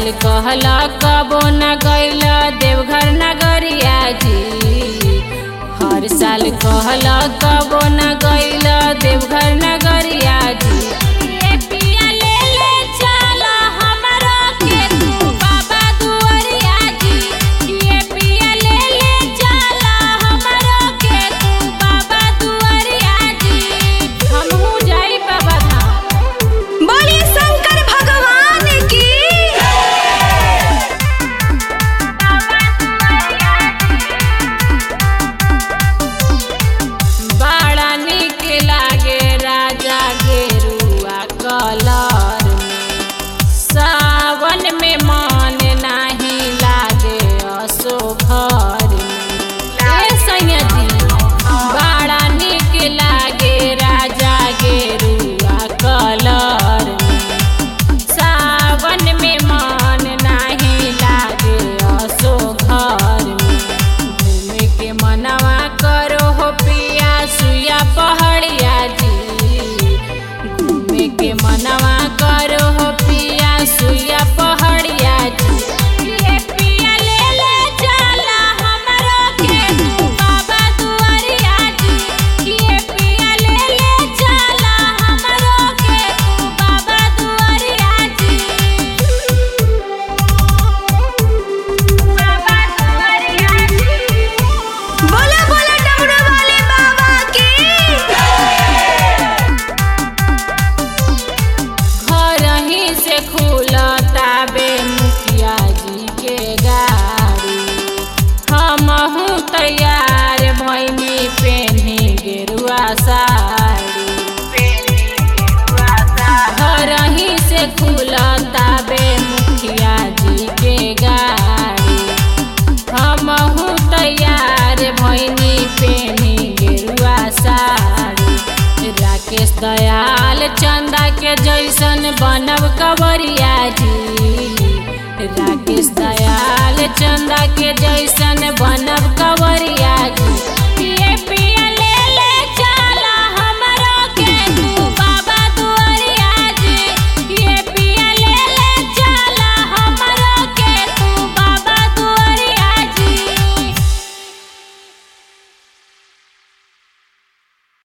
साल कहल कबो न गैल देवघर नगरिया जी हर साल कहल कबो न गैल देवघर नगरिया जी ए पिया ले ले चल हमरो के तू बाबा दुआरिया जी ए पिया ले ले चल हमरो के तू बाबा दुआरिया जी हमहू जाई बाबा धाम बोलिए शंकर भगवान की बड़ा निक लागे राजा गेरुआ कलर में सावन में मन नाही लागे असो घर में ए सैया जी बड़ा निक लागे राजा गेरुआ कलर में सावन में मन नाही लागे असो घर में घूमे के मनवा करो हो पिया सुया पहाड़िया जी घूमे के मनवा करो हो पिया सुया पहाड़िया जी ये पिया ले ले चला हमरो के तू बाबा दुआरिया जी ये पिया ले ले चला हमरो के तू बाबा दुआरिया जी बाबा दुआरिया जी बोला बोला डमरू वाले बाबा की घर ही से खुलता बे मुखिया जी के गाड़ी हमहू तैयार भैनी पेन्ही गेरुआ साड़ी घर ही से खुलता बे मुखिया जी के गाड़ी हमहू तैयार भैनी पेनी गेरुआ साड़ी राकेश दयाल चंदा के जैसन बनब कवरिया जी राकेश दयाल चंदा के जैसन बनब कवरिया जी